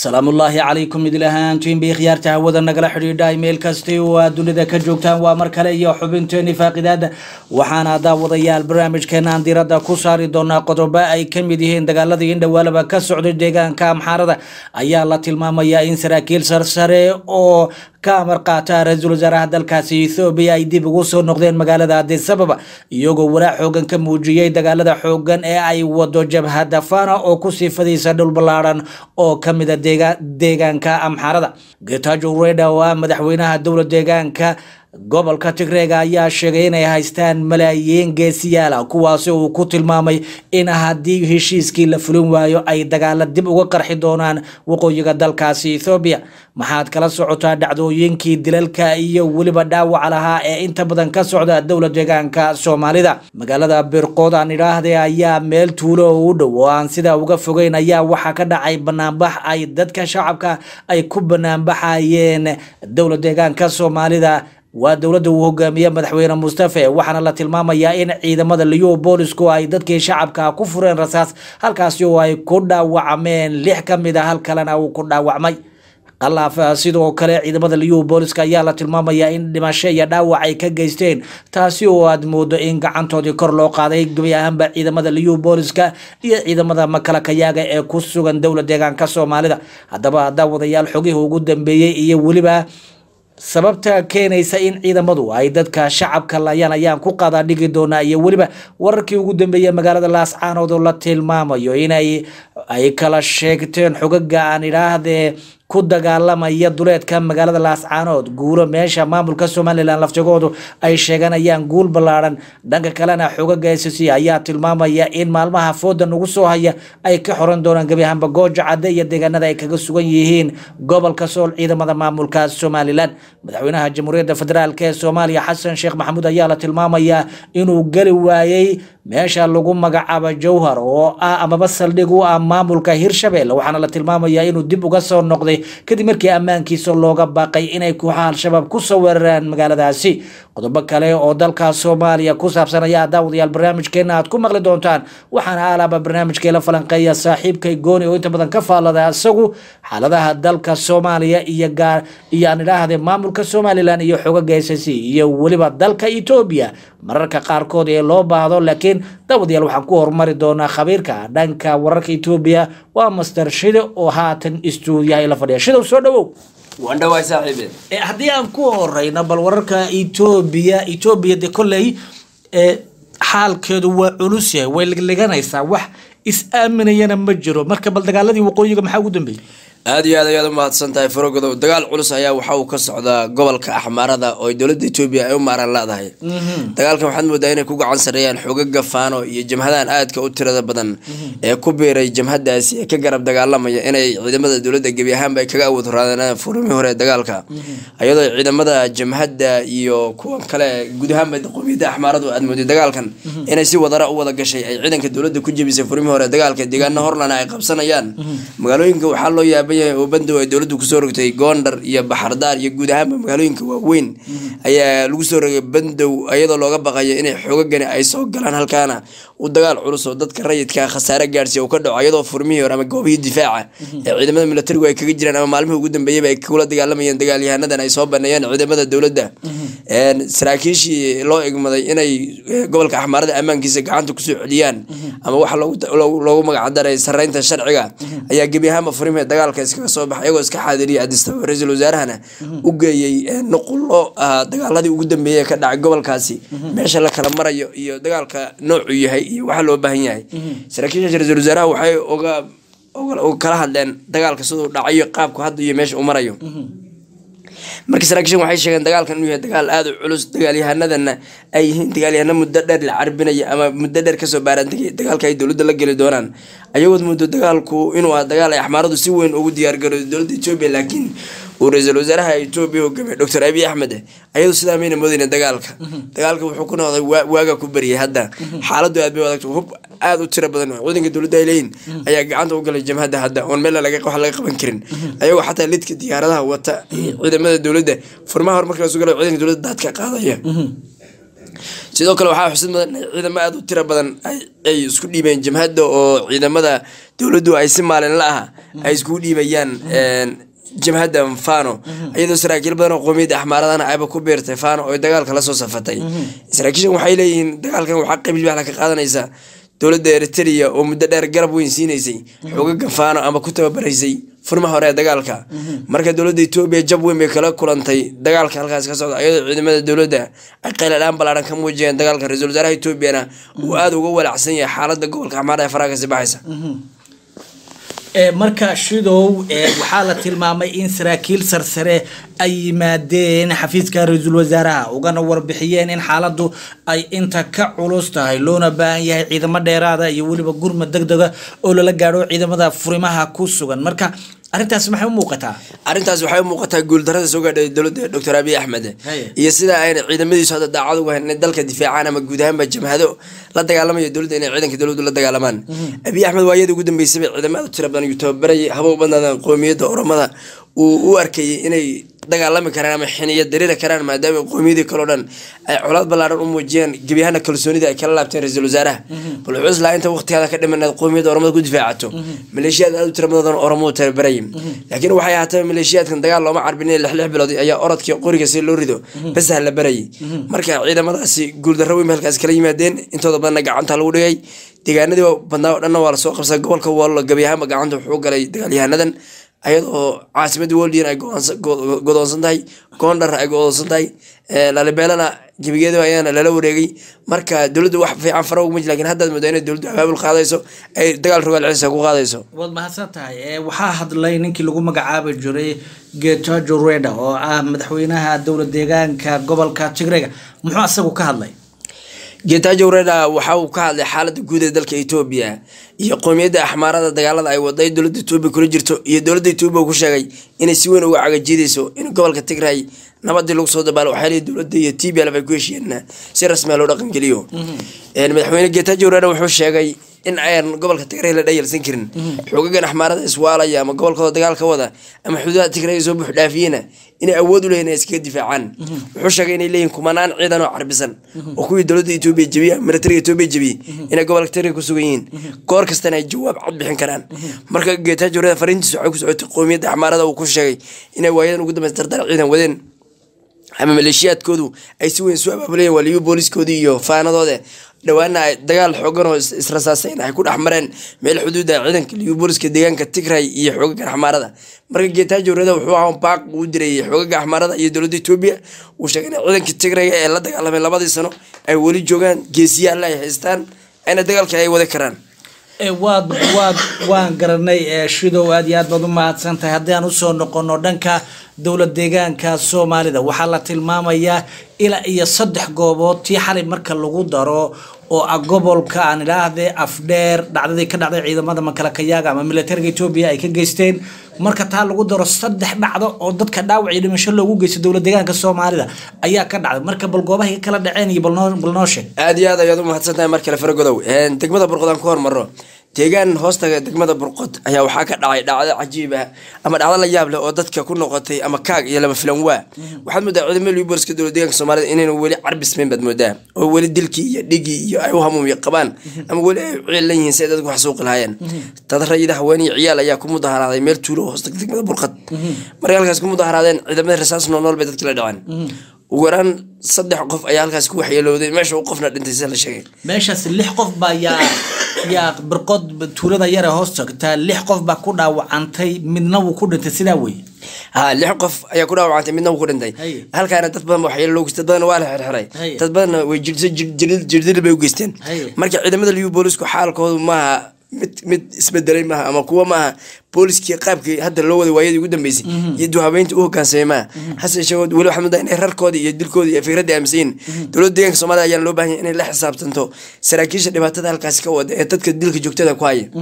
salaamullaahi calaykum idil ahaantiin bay khiyaarta hawada nagala xidhiidha meel kasti oo aad dunida ka joogtaan waa mar kale iyo xubinteeni faaqidaada waxaana daawadayaal barnaamijkeenaan diradda ku saari doonaa qodobo ay ka mid yihiin dagaaladii indhawaalaba ka socday deegaanka amxaarada ayaa la tilmaamayaa in saraakiil sarsare oo ka amar qaata ra-iisul wasaaraha dalkaasi ethoobiya ay dib ugu soo noqdeen magaalada adisababa iyagoo walaac xoogan ka muujiyey dagaalada xoogan ee ay wado jabhadda fana oo kusii fadhiisa dhul ballaadhan oo ka mida deegaanka amxaarada getajo reda oo ah madaxweynaha dowla deegaanka gobolka tigreega ayaa sheegay inay haystaan malaayiin geesiyaala kuwaasi uu ku tilmaamay in haddii heshiiskii la fulin waayo ay dagaala dib uga qarxi doonaan waqooyiga dalkaasi ethoobiya maxaad kala socotaa dhacdooyinkii dilalka iyo weliba dhaawaca lahaa ee inta badan ka socda dowla deegaanka soomaalida magaalada birqood aan idhaahde ayaa meel tuulo oo u dhow oo aan sidaa uga fogeyn ayaa waxaa ka dhacay banaanbax ay dadka shacabka ay ku banaanbaxayeen dowla deegaanka soomaalida waa dowladda uu hogaamiye madaxweyne mustafe waxaana la tilmaamayaa in ciidamada liyo boolisku ay dadkii shacabka ku fureen rasaas halkaasi oo ay ku dhaawacmeen lix ka mid a hal kalena uu ku dhaawacmay qalaaf sidoo kale ciidamada liyo booliska ayaa la tilmaamayaa in dhimasho iyo dhaawac ay ka geysteen taasi oo aad moodo in gacantoodii kor loo qaaday gebi ahaanba ciidamada liyo booliska iyo ciidamada makalakayaaga ee ku sugan dowla deegaanka soomaalida haddaba daawadayaal xogihii ugu dambeeyey iyo weliba sababta keenaysa in ciidamadu ay dadka shacabka layaan ayaan ku qadaa dhigi doonaa iyo weliba wararkii ugu dambeeyey magaalada laascaanood oo la tilmaamayo inay ay kala sheegteen xogaga aan idhaahdee ku dagaalamaya duleedka magaalada laascaanood guulo meesha maamulka somalilan laftigoodu ay sheeganayaan guul ballaadhan dhanka kalena xogaga s c ayaa tilmaamaya in maalmaha fooda ugu soo haya ay ka xoran doonaan gebi ahaanba gooja cadde iyo deegaanada ay kaga sugan yihiin gobolka sool ciidamada maamulka somalilan madaxweynaha jamhuuriyadda federaalk ee soomaaliya xasan sheekh maxamuud ayaa la tilmaamayaa inuu geli waayey meesha lagu magacaabo jowhar oo ah amaba saldhig u ah maamulka hirshabelle waxaana la tilmaamayaa inuu dib uga soo noqday kadib markii ammaankiisa looga baaqay inay kooxaha al-shabaab kusoo weeraraan magaaladaasi qodobo kale oo dalka soomaaliya ku saabsan ayaa daawadayaal barnaamijkeena aad ku maqli doontaan waxaana alaaba barnaamijkeela falanqeeya saaxiibkay gooni oo inta badan ka faallada isagu xaaladaha dalka soomaaliya iyo gaar iyo aan idhaahde maamulka somalilan iyo xogaga s c iyo weliba dalka etoobiya mararka qaarkood ee loo baahdo laakiin daawadayaal waxaan ku horumari doonaa khabiirka dhanka wararka etoobiya waa master shide oo haatan istuudiyaha la fadhiya shidow soo dhawow wandhawaay saaxiibe haddii aan ku horeyno bal wararka etoobiya etoobiya de kolley xaalkeedu waa culus yahay way ligliganaysaa wax is-aaminayana ma jiro marka bal dagaaladii waqooyiga maxaa ugu dambeeyey aada iyo aad ayaad u mahadsan tahay farogodow dagaal culus ayaa waxa uu ka socdaa gobolka axmaarada oo dowladda etoobiya ay u maaran leedahay dagaalkan waxaad moodaa inay ku gacan sareeyaan xogaga faano iyo jamhadahan aadka u tirada badan ee ku biiray jamhadaasi ee ka garab dagaalamaya inay ciidamada dowladda gebi ahaanba ay kaga awood raadeen furmii hore dagaalka iyadoo ciidamada jamhadda iyo kuwan kale guud ahaanba qowmiyadda axmaaradu aad mooday dagaalkan inay si wadara u wada gashay ay ciidanka dowladda ku jebisay furmii hore dagaalka deegaana horlana ay qabsanayaan magaalooyinka waxaa loo yaaba oo bandow ay dowladdu kusoo rogtay goondar iyo baxardaar iyo guud ahaanba magaalooyinka waaweyn ayaa lagu soo rogay bandow iyadoo looga baqayo inay xoogagani ay soo galaan halkaana u dagaal culus oo dadka rayidka khasaare gaarsiiya uu ka dhaco iyadoo furmihii hore ama goobihii difaaca ee ciidamada militarigu ay kaga jiraan ama maalmihii ugu dambeeyaba ay kula dagaalamayeen dagaalyahanadan ay soo baneeyeen ciidamada dowladda saraakiishii loo egmaday inay gobolka axmaarada ammaankiisa gacanta kusoo celiyaan ama waxa loogu magacdaray sareynta sharciga ayaa gebi ahaanba furmihii dagaalka iskaga soo baxay iyagoo iska xaadiriyay adistaba ra-iisul wasaarahana u geeyey nuqullo dagaaladii ugu dambeeyey ka dhacay gobolkaasi meesha la kala marayo iyo dagaalka noocuu yahay iyo waxa loo baahan yahay saraakiisha ra-isul wasaaraha waxay oga kala hadleen dagaalka siduu dhacayo qaabku hadda iyo meesha u marayo marka saraakiishan waxay sheegeen dagaalkan inuu yahay dagaal aada u culus dagaalyahanadana ay yihiin dagaalyahano muddo dheer la carbinaya ama muddo dheer kasoo baaraantagay dagaalka ay dowladda la geli doonaan ayagood muddo dagaalku inuu ah dagaal ay axmaaradu si weyn ugu diyaargarooday dowladda etoobiya laakiin uu ra-iisul wasaaraha etoobiya hogaamiye doctor abiy axmed ayadu sidaa mayna moodeyna dagaalka dagaalka wuxuu ku noqday waaga ku baryay hadda xaaladu aad bay adagta hub aada u tiro badan ciidanka dowladda ay leeyihin ayaa gacanta u galay jamhadda hadda oon meel wax laga qaban karin ayagoo xataa lidka diyaaradaha wata ciidamada dowladda furmaha hor marka lasu galo ciidanka dowladda daadka qaadaya sidoo kale waxaa xusid mudan in ciidamo aada u tiro badan ay- ay isku dhiibeen jamhadda oo ciidamada dowladdu ay si maalinla ah ay iskugu dhiibayaan een, jamhadda fano iyadoo saraakiil badan oo qoomiyadda axmaaradana ayba ku biirtay fano oo dagaalka lasoo safatay saraakiishan waxay leeyihiin dagaalkan waxaa qayb libaax ka qaadanaysa dowladda eritrea oo muddo dheer garab weyn siinaysay xoogaga faano ama ku tababaraysay furmaha hore ee dagaalka marka dowladda etoobiya jab weyn bay kala kulantay dagaalka halkaas ka socda iyadoo ciidamada dowladda ay qayladhaan ballaaran ka muujiyeen dagaalka ra-iisul wasaaraha etoobiyana uu aada uga walacsan yahay xaaladda gobolka axmaarada ee faraha kasii baxaysa Ee, marka shidow ee, waxaa la tilmaamay in saraakiil sarsare ay yimaadeen xafiiska ra-iisul wasaaraha ugana warbixiyeen in xaaladdu ay inta ka culus tahay loona baahan yahay ciidamo dheeraada iyo weliba gurmad deg dega oo lala gaadho ciidamada furimaha ku sugan marka arrintaas maxay u muuqataa arrintaas waxay u muuqataa guuldarada soo gaadhay dowladda doctor abiy axmed Haye. iyo sida ayna ciidamadiisu hadda daacad uga hayn inay dalka difaacaan ama guud ahaanba jamhado la dagaalamaya dowladda inay ciidanka dowladdu la dagaalamaan abiy axmed waa iyada ugu dambeysay bay ciidamada tiro badan uu tababarayay haba u badnaadaan qoomiyadda oromada uu u arkayay inay dagaalami karaan ama xiniya dariiri karaan maadaama qoomiyadii kaleo dhan ay colaad ballaaran u muujiyeen gebyahana kalsoonida ay kala laabteen ra-iisul wasaaraha bal wuxuu islaa inta waqtigaada ka dhimaneed qoomiyadda oromada ku difaacato maleeshiyaad aada u tiro badan oromadu tababarayay laakiin waxay ahaatee maleeshiyaadkan dagaal looma carbinin lix lix bilood ayaa orodkii qoriga si loo rido basaha la barayay marka ciidamadaasi guuldarro weyn bay halkaas kala yimaadeen intooda badanna gacanta lagu dhigay deegaanadii badnaa oo dhanna waa lasoo qabsaday gobolka wallo gebi ahaanba gacanta wuxuu galay dagaalyahanadan ayadoo caasimadda woldian ay go'aansa- go- godoonsan tahay goondhar ay godoonsan tahay ee, lalibeelana gebigeeda ayaana lala wareegay marka dowladdu wax fiican fara uguma jir lakin haddaad moodaa inay dowladdu abaabul qaadayso ay dagaal rogaal celisa ku qaadayso waad mahadsan tahay ee, waxaa hadlay ninkii lagu magacaabi jiray getajo reda oo ah madaxweynaha dowlad deegaanka gobolka tigrega muxuu asagu ka hadlay getajo reda waxa uu ka hadlay xaaladda guud ee dalka etoobiya iyo qoomiyadda axmaarada dagaalada ay waday dowladda etoobiya kula jirto iyo dowladda etoobiya uu ku sheegay inay si weyn uga cagajiidayso in gobolka tigray nabadii lagu soo dabaalo waxaa leeyihi dowladda iyo t b l ay ku heshiiyeen si rasmiya loo dhaqangeliyo Een, madaxweyne getajo reda wuxuu sheegay in aan gobolka tigray la dhayalsan karin xoogagan axmaarada iswaalaya ama gobolkooda dagaal ka wada ama xuduudaha tigray soo buux dhaafiyena inay awood u leeyihin inay iskaga difaacaan wuxuu sheegay inay leeyihin kumanaan ciidan oo carbisan oo kuwii dowladda etoobiya jebiya militariga etoobiya jebiyey inay gobolka tigray ku sugan yihiin goor kastana ay jawaab cad bixin karaan marka getajo reda fariintiisa waxay ku socotay qoomiyadda axmaarada uu ku sheegay inay waayadan ugu dambeysa dardar ciidan wadeen ama maleeshiyaadkoodu ay si weyn isu abaabulayeen waa liyu booliskoodii iyo faanadooda dhawaana ay dagaal xoogan oo is- israsaasayn ay ku dhex mareen meel xuduuda ciidanka liyu booliska deegaanka tigray iyo xoogaga axmaarada marka geetaajo reda wuxuu ahaa baaq uu dirayay xoogaga axmaarada iyo dowladda etoobiya uu sheegay in ciidankii tigrayga ee la dagaalamay labadii sano ay weli joogaan geesiyaalla ay haystaan ayna dagaalka ay wadi karaan Ee, waad waad waan garanay ee, shidow aad iyo aad baad u mahadsan tahay haddii aan usoo noqono dhanka dowlad deegaanka soomaalida waxaa la tilmaamayaa ilaa iyo saddex goobood tii xalay marka lagu daro oo ah gobolka aan idhaahde afdheer dhacdadii ka dhacday ciidamada makalakayaaga ama militariga etoobiya ay ka geysteen marka taa lagu daro saddex dhacdo oo dadka dhaawac iyo dhimasho loogu geysto dowlad deegaanka soomaalida ayaa ka dhacday marka bal goobahay ka kala dhaceen iyo bal noo- bal noo sheeg aada iyo aad ayaad u mahadsan tahay mar kale faragodow Een, degmada burqod aan ku hormaro deegaan hoostaga degmada burqod ayaa waxaa ka dhacay dhacdo cajiib ah ama dhacdo la yaab leh oo dadka ku noqotay ama kaag iyo lama filan waa waxaad moodaa ciidamada liborska dowlad deegaanka soomaalida inayna weli carbismayn baad moodaa oo weli dilkii iyo dhigii iyo ay u hamuumyo qabaan ama weli ay u ciilan yihiin si ay dadku wax suuqi lahaayeen dad rayida haween iyo ciyaal ayaa ku mudaharaaday meel tuulo oo hoostaga degmada burqod markay halkaas ku mudaharaadeen ciidamada rasaas noolnool bay dadkii la dhaceen ugu yaraan saddex qof ayaa halkaas ku waxyeelowday meesha uu qofna dhintay sida la sheegay meeshaas lix qof baa yaa yaa birqod tuulada yare hoos tagtaa lix qof baa ku dhaawacantay midna wuu ku dhintay sidaa wey ha lix qof ayaa ku dhaawacantay midna wuu ku dhintay Haye. halkaana dad badan waxyeelo loo geystay dad badan waa la xirxiray Haye. dad badanna way jirdisa jirdil bay u geysteen Haye. marka ciidamada liyu boolisku xaalkoodu maaha mid mid isbedelay maaha ama kuwa maaha booliskii qaabkii hadda loo waday waayadii ugu dambeysay iyo duhabeynta u hogaansamay maaha hase yeeshee weli waxaa mudaa inay rarkoodii iyo dilkoodii iyo fikradii aaminsan yihiin dowladda deegaanka soomaalida ayaana loo baahan yahay inay la xisaabtanto saraakiisha dhibaatada halkaasi ka wada ee dadka dilka joogtada ku haya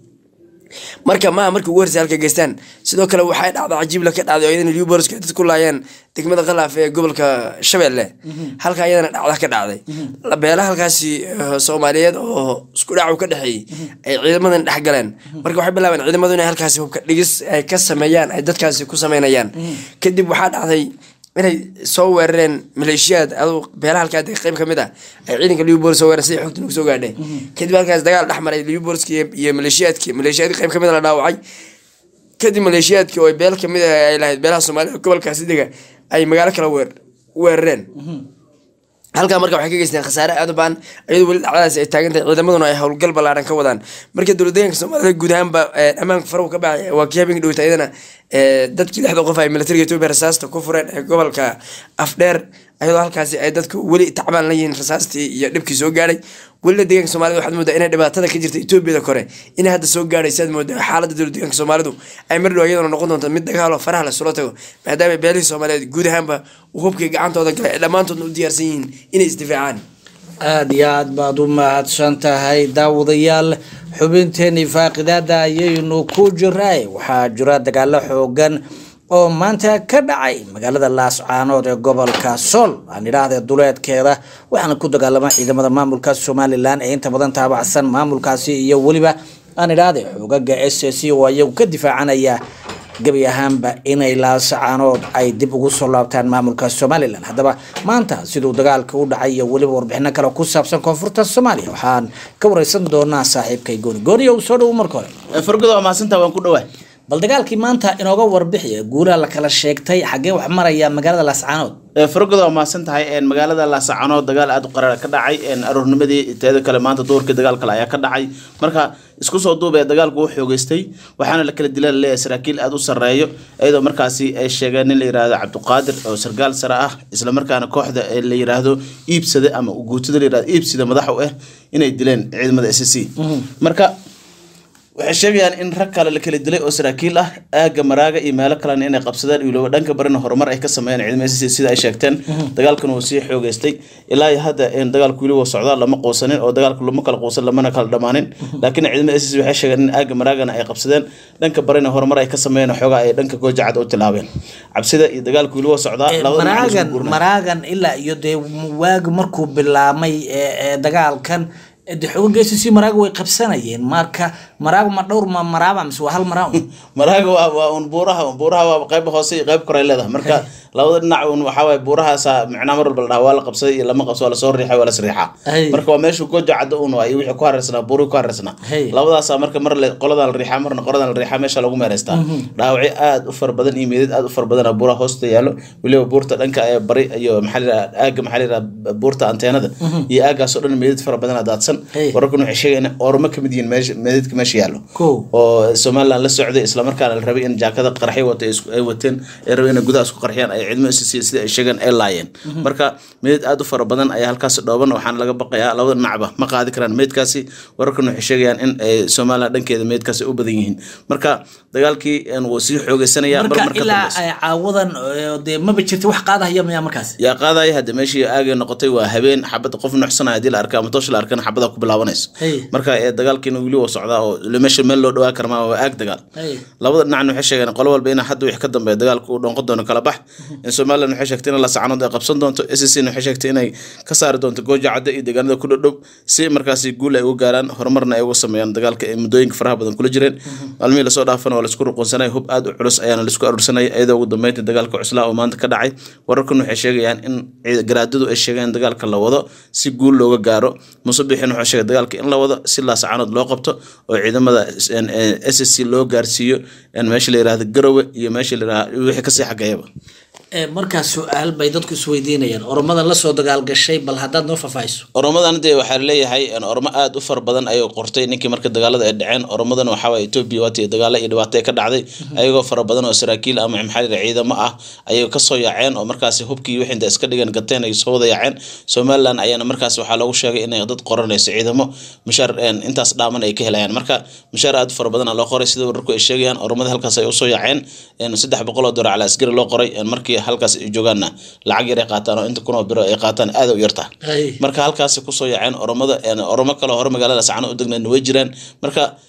marka maaha markii ugu horeysay halka geystaan sidoo kale waxay dhacda cajiibla ka dhacday oo iyadana liuborska ay dad ku laayeen degmada khalaaf ee gobolka shabeelle halka iyadana dhacda ka dhacday beelaha halkaasi eh, soomaaliyeed oo isku dhacu ka dhexeeyey ay ciidamadan dhex galeen marka waxay bilaabeen ciidamadu inay halkaasi hubka dhigis ay ka sameeyaan ay dadkaasi ku sameynayaan kadib waxaa dhacday inay soo weerareen maleeshiyaad aduu beelaha halkaa dega qayb kamid ah ay ciidanka liubolis soo weerareen sidii xogta nagu soo gaadhay kadib halkaas dagaal dhex maray liubolski iyo maleeshiyaadkii maleeshiyaadkii qayb kamid a la dhaawacay kadib maleeshiyaadkii oo beel kamid ah ay lahayd beelaha soomaalida gobolkaasi dega ay magaalo kala weer weerareen halkaa marka waxay ka geysteen khasaare aad u baan iyadoo weli dhacdadaasi ay taagan tahay ciidamaduna ay howlgal ballaaran ka wadaan marka dowladdeeganka soomaalida guud ahaanba ammaanka farahu ka baxay waa kii habeenka dhowta iyadana dadkii lixda qof ay militariga etoobiya rasaasta ku fureen ee gobolka afdheer ayadoo halkaasi ay dadku weli tacbaan la yihiin rasaastii iyo dhibkii soo gaadhay welina deegaanka soomaalida waxaad moodaa inay dhibaatada ka jirta etoobiyada kore inay hadda soo gaadhaysa aad moodaa xaaladda dowlad deegaanka soomaalidu ay mar dhow iyadana noqon doonto mid dagaalo faraha lasula tago maadaama beelihii soomaaliyeed guud ahaanba uu hubkii gacantooda galay ay dhammaantoodna u diyaarsan yihiin inay isdifaacaan aada iyo aad baad u mahadsan tahay daawadayaal xubinteeni faaqidaada ayaynu ku jiray waxaa jira dagaalo xoogan oo maanta ka dhacay magaalada laascaanood ee gobolka sool aan idhaahde duleedkeeda waxaana ku dagaalama ciidamada maamulka somalilan ee inta badan taabacsan maamulkaasi iyo weliba aan idhaahde xoogaga s c oo iyagu ka difaacanaya gebi ahaanba inay laasacaanood ay dib ugu soo laabtaan maamulka somalilan haddaba maanta siduu dagaalka u dhacay iyo weliba warbixino kale ku saabsan koonfurta soomaaliya waxaan ka wareysan doonaa saaxiibkay gooni gooniyo soo dhowo marka hore fargodo waa mahadsantaa waan ku dhawaa bal dagaalkii maanta inooga warbixiya guulaha la kala sheegtay xaggee wax maraya magaalada laascaanood fargodo waa mahadsan tahay magaalada laascaanood dagaal aada u qaraar ka dhacay aroornimadii teeda kale maanta duurkii dagaal kale ayaa ka dhacay marka isku soo duubee dagaalku u xoogeystay waxaana la kala dila laleeyahay saraakiil aada u sarreeyo iyadoo markaasi ay sheegeen nin la yihahdo cabdiqaadir oo sargaal sare ah islamarkaana kooxda la yiraahdo iibsada ama guutada la yirahdo iibsida madax u ah inay dileen ciidamada s c marka waxay sheegayaan in rag kale la kala dilay oo saraakiil ah aaga maraaga iyo meelo kalena inay qabsadeen iyo dhanka barina horumar ay ka sameeyeen ciidamada SSC sida ay sheegteen dagaalkan uu sii xoogeystay ilaa iyo hadda in dagaalku weli waa socdaa lama quusanin oo dagaalku lama kala quusan lamana kala dhamaanin laakiin ciidamada SSC waxay sheegeen in aaga maraagana ay qabsadeen dhanka barina horumar ay ka sameeyeen xoogaa ay dhanka goojacad u tilaabeen cabsida iyo dagaalku weli waa socdaa labada dhinac maraagan isku guurnay. maraagan ilaa iyo dee waagi markuu bilaamay ee ee dagaalkan de xoogaga s c maraaga way qabsanayeen marka maraaga ma dhowr ma maraaba mise waa hal maraa un maraaga waa waa un buuraha buuraha waa qayb hoose iyo qayb kore ay leedahay marka labada dhinac un waxaa waaye buurahaasa micnaa mar walba la dhaha waa la qabsaday iyo lama qabso waa lasoo riixay waa lasriixaa Hey. marka waa meeshu goja cadda un waa iyo wixii ku hareersanaa buurihii ku hareersanaa Hey. labadaasa marka mar le qoladan la riixaa marna qoladan la riixaa meesha lagu meereystaa dhaawacyo aad u fara badan iyo meedad aad u fara badan buuraha hoosta yaallo weliba buurta dhanka ee bari iyo maxaa la yidhaha aaga maxaa la yidhaha buurta anteenada iyo aagaas oo dhan meedad fara badan aa daadsan Hey. wararkan waxay sheegayaan in ormo ka mid yihiin meesha meedadka meesha yaallo Kow. oo somaliland la socday islamarkaana la rabay in jaakada qarxyo wata ay isku- ay wateen ay rabay inay gudaha isku qarxiyaan ay ciidamo SSC sida ay sheegeen ay laayeen marka meed aad u fara badan ayaa halkaas dhooban waxaana laga baqayaa labada dhinacba ma qaadi karaan meedkaasi wararkan waxay sheegayaan in ay somaliland dhankeeda meedkaasi u badan yihiin marka dagaalkii een, wuu sii xoogeysanaya mar marka marka ilaa dambeysa ay caawadan ee, dee maba jirta wax qaadahaya miyaa markaas yaa qaadaya hadda meeshii aagay noqotay waa habeen xabadda qof nuxsanaya haddii la arka ama toosh la arkana xabada ku bilaabanayso Hey. marka ee dagaalkiina weli waa socdaa oo meesha meel loo dhawaa karmaa waa aag dagaal Hey. labada dhinacna waxay sheegeen qolo walba in hadda wixii ka dambeeya dagaalku uu dhoonqon doono kala bax in somaliland waxay sheegtay in la sacanood ay qabsan doonto SSC na waxay sheegtay inay ka saari doonto gooja cadda iyo deegaanada ku dhodhow si markaasi guul ay uga gaaraan horumarna ay uga sameeyaan dagaalka ay muddooyinka faraha badan kula jireen maalmihii lasoo dhaafana waa laisku ruqunsanay hub aad u culus ayaana laisku aruursanaya iyadoo ugu dambeynta dagaalka cuslaa oo maanta ka dhacay wararkan waxay sheegayaan in ciid- garaadadu ay sheegeen in dagaalka la wado si guul looga gaaro musabixin wuxuu sheegay dagaalka in la wado si laasacanood loo qabto oo ciidamada s s c loo gaarsiiyo in meesha la yihahdo garowe iyo meesha la yihahdo wixii kasii xageeyaba Ee, markaas su-aal bay dadku isweydiinayaan oromada lasoo dagaalgashay bal haddaad noo faahfaahiso oromadan dee waxaa leeyahay in oromo aad u fara badan ayay qortay ninkii marka dagaalada ay dhaceen oromadan waxaa waye etoobiya waati dagaalo iyo dhibaato ay ka dhacday ayagoo fara badan oo saraakiil ama maxaa la yidhaha ciidamo ah ayay kasoo yaaceen oo markaasi hubkii wixii inta iska dhigan gateen ay soo wada yaaceen somaliland ayaana markaas waxaa loogu sheegay inay dad qoranayso ciidamo mushaar een, intaas dhaaman ay ka helayaan marka mushaar aad u fara badan aa loo qoray sida wararku ay sheegayaan oromada halkaas ay usoo yaaceen een, saddex boqol oo dolar cala askari loo qoray een, markii halkaas ay joogaanna lacag yar ay qaataan oo inta kun oo biro ay qaataan aad u yartaa Ay. marka halkaasi kusoo yaaceen oromada een, oromo kale hore magaalada sacano u degnayn way jiraan marka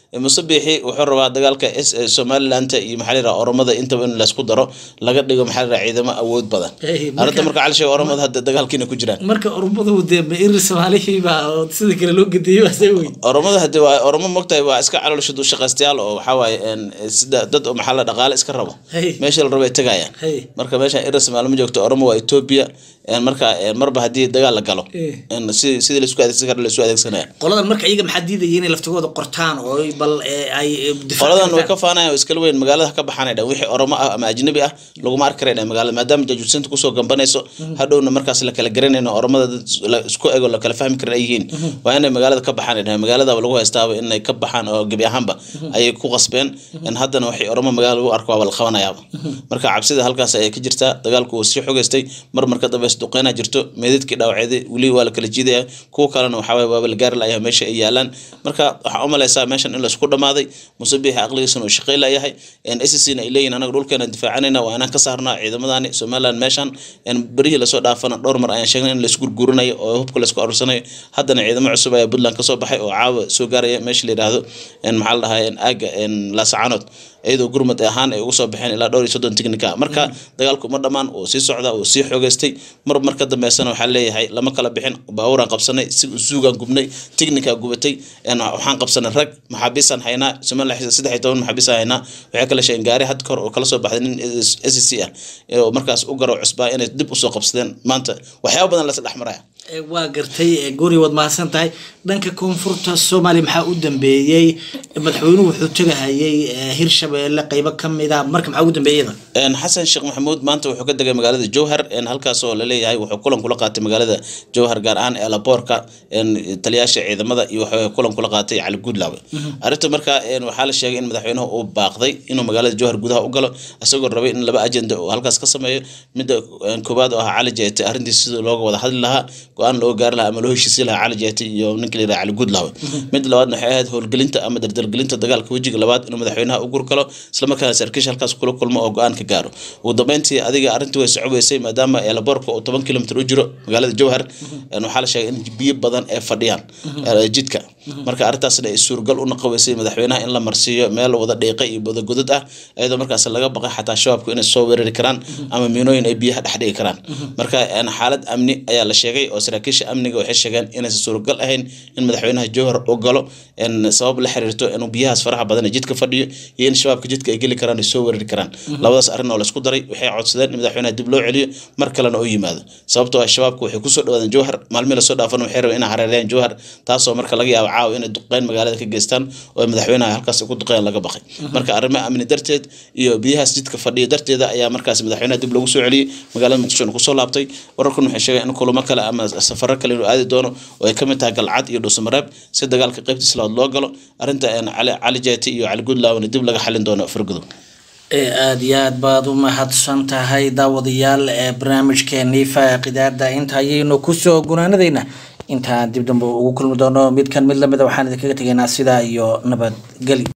musabixi wuxuu rabaa dagaalka S- eh, somalilanta iyo maxaa la yidhaha oromada intaba in laysku daro laga dhigo maxaa la yidhaha ciidamo awood badan Hey, marka- arrinta marka cali sheeg oromada hadda dagaalkiina ku jiraan marka oromadu dee ma iri soomaalihiiba oo sida kale loo gediyey waa see weyn oromada hadii waa oromo mogtahay waa iska caloolshadu shaqaystayaal oo waxaa waaye een, sida dad oo maxaa la dhaqaale iska rabo Hey. meesha la rabo ay tegayaan Hey. marka meesha ira somaali ma joogto oromo waa ethiopia een, marka een, marba haddii dagaal la galo Eh. een, si sidii laisku adeegsan kara laisku adeegsanaya qoladan marka iyaga maxaa diidaya inay laftigooda qortaan oo ay bal ee, ay ee, difaac qoladan way ka ka faanayaan oo iskala weyn magaalada ha ka baxaan ay dhahan wixii oromo ah ama ajnabi ah laguma arki kara dhahan magaalada maadaama jajuusinta kusoo gambanayso hadhowna markaas la kala garanayno oromada dad la isku ego la kala fahmi karin ay yihiin waa inay magaalada ka baxaan ay dhahan magaaladaba lagu haystaaba inay ka baxaan oo gebi ahaanba ayay ku qasbeen in haddana waxay oromo magaalada lagu arko waaba la qabanayaaba marka cabsida halkaas ayay ka jirtaa dagaalku wuu sii xogeystay mar marka dambe isduqeynaa jirto meedadkii dhaawaceeday weli waa la kala jiidaya kuwa kalena waxaa waye waaba la gaari layahay meesha ay yaalaan marka waxaa u malaysaa meeshan in laisku dhamaaday musabixi aqligiisana uu shaqey layahay sscna ay leeyihin anaga dhulkeena difaacanayna waa inaan ka saarnaa ciidamadani somaliland meeshan een berihii lasoo dhaafana dhowr mar ayaan sheegnay in laisku gurguranayo oo hubka laisku arursanayo haddana ciidamo cusub ayaa puntland kasoo baxay oo caawa soo gaaraya meesha la yidhaahdo een maxaa la dhahaa een aaga een laasacanood iyadoo gurmad ahaan ay ugu soo baxeen ilaa dhowr iyo soddon tiknika marka dagaalku ma dhammaan uu sii socdaa uu sii xoogeystay mar mar ka dambeysana waxaa leeyahay lama kala bixin baabuuraan qabsanay si suugaan gubnay tiknikaa gubatay een waxaan qabsanay rag maxaabiisaan haynaa somaliland saddex iyo toban maxaabiisaan haynaa waxay kala sheegeen gaari had kahor oo kala soo baxday nin s c ah oo markaas u garo cusbaa inay dib usoo qabsadeen maanta waxyaaba badan lasa dhex maraya Ee, waa gartay ee, guri waad mahadsan tahay dhanka koonfurta soomaaliya maxaa u dambeeyey madaxweynuhu wuxuu tegahayay ee, hirshabeelle qeybo ka mida marka maxaa ugu dambeeyada een xasan sheekh maxamuud maanta wuxuu ka degay magaalada jowhar een halkaas oo laleeyahay wuxuu kulan kula qaatay magaalada jowhar gaar ahaan eelaboorka een taliyaasha ciidamada iyo wuxuu kulan kula qaatay cali guudlaawe arrinta marka een waxaa la sheegay in madaxweynuhu uu baaqday inuu magaalada jowhar gudaha u galo isagoo rabay in laba ajenda uu halkaas ka sameeyo midda een koowaad oo ah cali jeete arrintiis sida looga wada hadli lahaa go-aan loo gaari lahaa ama loo heshiisi lahaa cali jeete iyo ninka la yidhaha cali guudlaawe midda labaadna waxay ahayd howlgelinta ama dardargelinta dagaalka wejiga labaad inuu madaxweynaha u gurgalo islamarkaana saraakiisha halkaas kula kulmo oo go-aan ka gaaro ugu dambeyntii adiga arrintii way socobeysay maadaama eelaboorka uu toban kilomitr u jiro magaalada jowhar een waxaa la sheegay in biyo badan ay fadhiyaan ee jidka marka arrintaasna ay suurgal u noqoweysay madaxweynaha in la marsiiyo meel wada dhiiqa iyo wadagodad ah iyadoo markaas laga baqay xataa shabaabku inay soo weerari karaan ama miinooyin ay biyaha dhex dhigi karaan marka een xaalad amni ayaa la sheegay oo saraakiisha amniga waxay sheegeen inaysan suurgal ahayn in madaxweynaha jowhar u galo een sabab la xiriirto inuu biyahaas faraha badan ee jidka fadhiyo iyo in shabaabka jidka ay geli karaan ay soo weerari karaan labadaas arrin oo laisku daray waxay codsadeen in madaxweynaha dib loo celiyo mar kalena u yimaado sababtoo ah shabaabku waxay kusoo dhawaadeen jowhar maalmihii lasoo dhaafana waxay rabeen inay hareereyaan jowhar taasoo marka laga yaabo caawa inay duqeyn magaalada ka geystaan oo ay madaxweynaha halkaas ku duqeyn laga baqay marka arrimo amni darteed iyo biyahaas jidka fadhiya darteeda ayaa markaas madaxweynaha dib loogu soo celiyey magaalada muqdisho kusoo laabtay wararkan waxay sheegeen in kulamo kale ama safaro kale inuu aadi doono oo ay ka mid tahay galcad iyo dhuusamareeb si dagaalka qaybtiisa labaad loo galo arrinta een cali cali jeeti iyo cali guudlaawna dib laga xalin doono fargudow ee aada iyo aad baad u mahadsan tahay daawadayaal ee barnaamijkeenii faaqidaada inta ayaynu kusoo gunaanadayna intaan dib dambe ugu kulmi doono midkan mid lamida waxaan idinkaga tegaynaa sidaa iyo nabadgeli